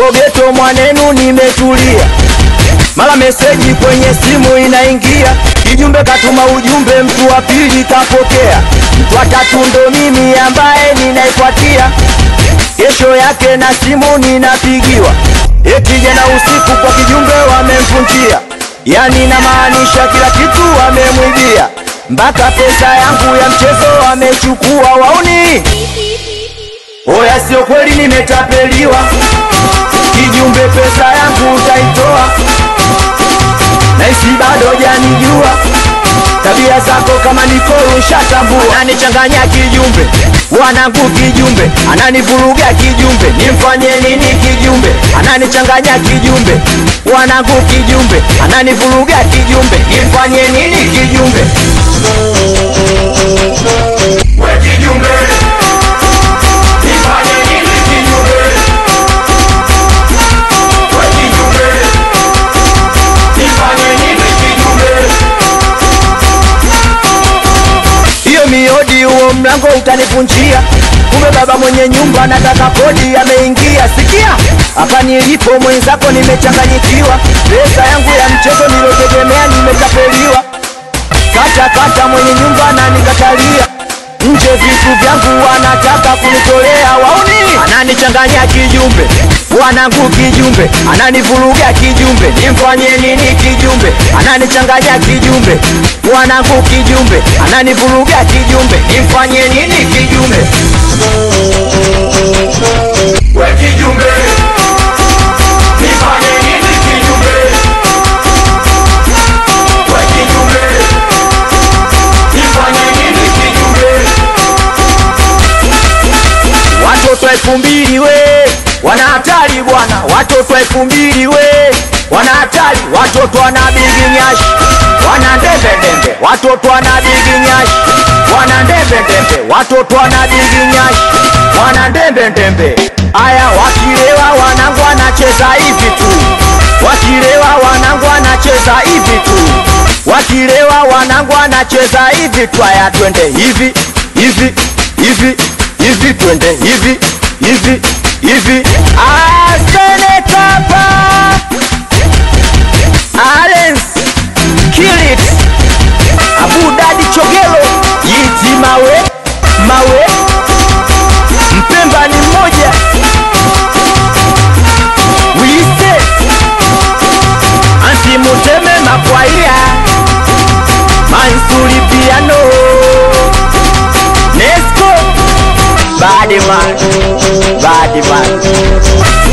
nipo geto mwanenu nimetulia mara meseji kwenye simu inaingia kijumbe katuma ujumbe mtu wa pili kapokea mtu wa tatu ndo mimi ambaye ninaifuatia kesho yake na simu ninapigiwa eti jana usiku kwa kijumbe wamemvunjia yani namaanisha kila kitu wamemwibia mpaka pesa yangu ya mchezo wamechukua wauni oya sio kweli nimetapeliwa kijumbe pesa yangu utaitoa naisi bado janijua tabia zako kama nikoro nshatambua ananichanganya kijumbe wanangu kijumbe ananivuruga kijumbe nimfanye nini kijumbe ananichanganya kijumbe wanangu kijumbe ananivuruga kijumbe nimfanye nini kijumbe We kijumbe, nifanye nini kijumbe? We kijumbe, nifanye nini kijumbe? hiyo miodi huo mlango utanivunjia kumbe baba mwenye nyumba nataka kodi ameingia sikia hapa nilipo mwenzako nimechanganyikiwa pesa yangu ya mchezo nilotegemea nimetapeliwa kata kata mwenye nyumba na nikatalia nje vitu vyangu wanataka kunitolea wauni ananichanganya kijumbe wanangu kijumbe ananivuruga kijumbe nimfanye nini kijumbe ananichanganya kijumbe wanangu kijumbe ananivuruga kijumbe nimfanye nini kijumbe We kijumbe, nifanye nini kijumbe? We kijumbe, nifanye nini kijumbe? watoto elfu mbili we wana hatari bwana watoto elfu mbili we wana hatari watoto wana bigi nyashi wana ndembe ndembe watoto wana bigi nyashi wana ndembe ndembe watoto wana bigi nyashi wana ndembe ndembe aya wakilewa wanangu wanacheza hivi tu wakilewa wanangu wanacheza hivi tu wakilewa wanangu wanacheza hivi tu aya twende hivi hivi hivi hivi twende hivi hivi hivi asenetapa alens kilit abudadi chogelo yiti mawe mawe mpemba ni mmoja wise antimuteme makwaia mansuri piano Nesco Bad man, bad man.